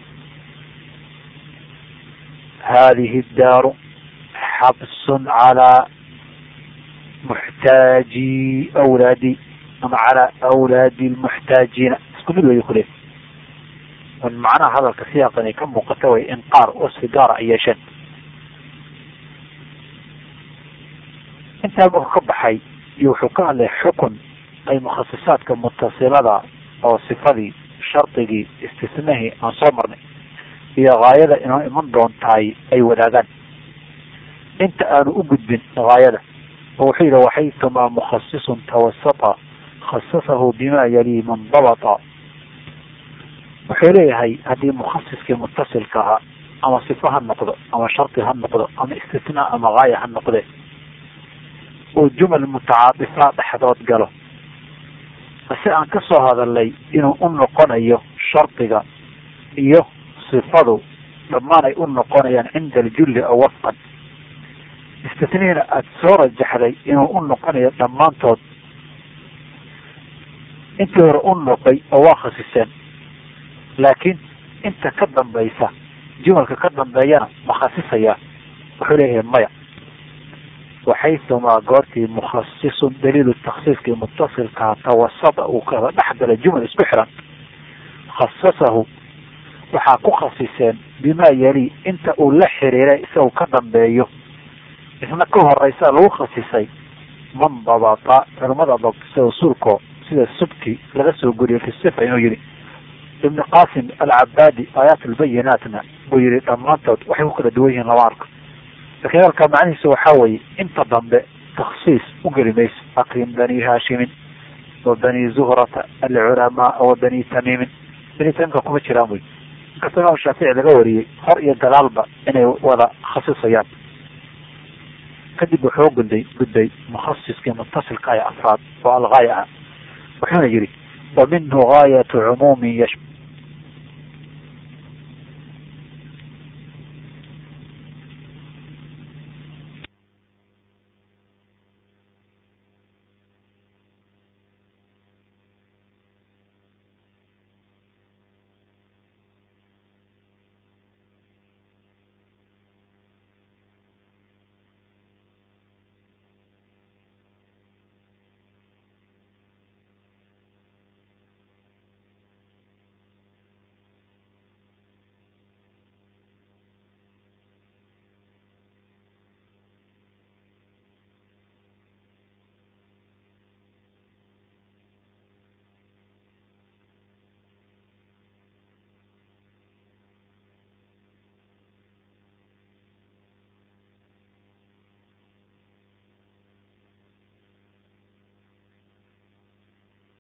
hadihi daaru xabsun calaa muxtaaji awlaadi ama calaa awlaadi lmuxtaajiina isku mid way kule n macnaha hadalka siyaaqan ay ka muuqata way in qaar wasfi gaara ay yeesheen intaa marku ka baxay iyo wuxuu ka hadlay xukun ay mukhasisaadka mutasilada oo sifadii shardigii istisnahii aan soo marnay iyo haayada inoo iman doontahay ay wadaagaan inta aanu u gudbin haayada oo wuxuu yidhi waxaytumaa mukhasisun tawasata khasasahu bima yalii mandabata wuxuu leeyahay haddii mukhasiskii mutasilka ahaa ama sifo ha noqdo ama shardi ha noqdo ama istisnaa ama haaya ha noqde uu jumal mutacaadifaa dhexdood galo si aan ka soo hadalnay inuu u noqonayo shardiga iyo sifadu dhammaan ay u noqonayaan cinda aljulli aw wafqan istisniina aada soo rajaxday inuu u noqonayo dhammaantood intii hore u noqay oo waa khasiseen laakiin inta ka dambaysa jumalka ka dambeeyana ma khasisayaa wuxuu leeyahay maya waxaytumaa goortii mukhasisun daliilu taksiiskii mutasilkaa tawasata uu kala dhex gala jumal isku xiran khasasahu waxaa ku khasiseen bimaa yali inta uu la xiriiray isagu ka dambeeyo isna ka horeysa lagu khasisay man dabata culamada dabtisa usuulko sida subki laga soo guriyo fi sifa inuu yihi ibn qasim alcabaadi aayaat albayinaatna buu yihi dhammaantood waxay ku kala duwan yihiin lama arko lakiin halkaa macnihiisa waxaa weeye inta dambe taksiis u geli mayso akrim bani haashimin wa bani zuhrata alculamaa wa bani tamiimin bani tamiimka kuma jiraan wey inkastoo imaam shaafici laga wariyey hor iyo dalaalba inay wada khasisayaan kadib wuxuu gudday gudday mukhasiskii mutasilka ee afraad oo algaaya ah wuxuuna yihi wa minhu gaayatu cumuumin